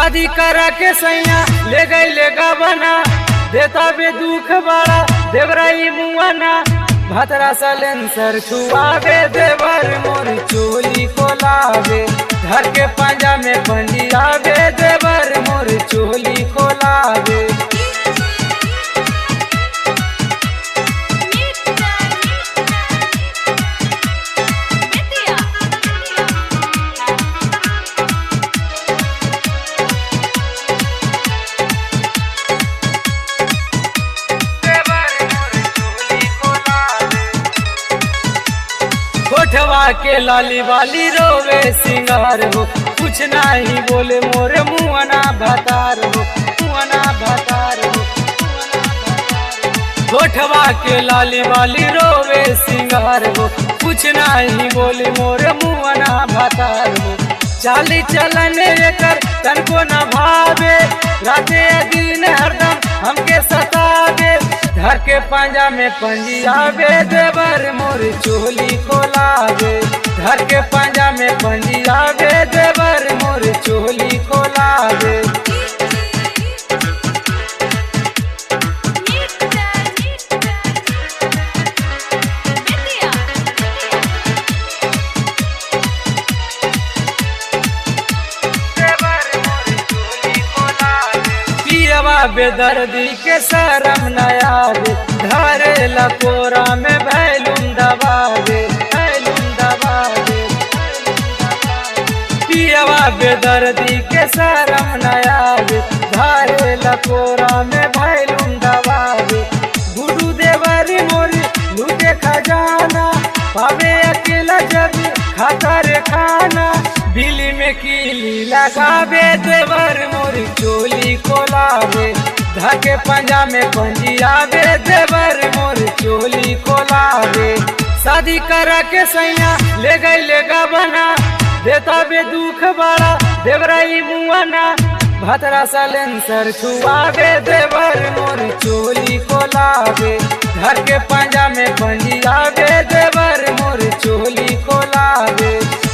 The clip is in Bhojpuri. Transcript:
शादी करा के सैया ले गई ले बना देता बे दुख बड़ा देवराई मुआना भतरा सलेंसर छुआवे देवर मोर चोली को लावे घर के पंजा में पंजियावे देवर मोर चोली को लावे कोठवा के लाली वाली रोवे सिंगार हो कुछ नहीं बोले मोरे मुआना भतार हो मुआना भतार हो कोठवा के लाली वाली रोवे सिंगार हो कुछ नहीं बोले मोरे मुआना भतार हो चाली चलन कर तन को न भावे राते दिन हरदम हमके सतावे घर के पंजा में पंजियावे देवर मोर चोली खोलावे घर के पंजा में पंजियावे देवर मोर चोली खोलावे पियवा बेदर्दी के शरम नयाद धरे लकोरा में भैलुम दबावे भैलुम दबावे पियवा बेदर्दी के शरम नयाद धरे लकोरा में भैलुम दबावे गुरु देवरी मोरी लूटे खजाना पावे अकेला जब खाता रे खाना बिली में कीली लगावे देवर मोरी चोली खोलावे धके पंजा में पंजियावे देवर मोरी चोली खोलावे शादी करा के सैया ले गई ले बना देता बे दुख बड़ा देवराई मुआना भतरा सलेंसर छुआवे देवर मोर चोली खोलावे घर के पंजा में पंजियावे देवर मोर चोली खोलावे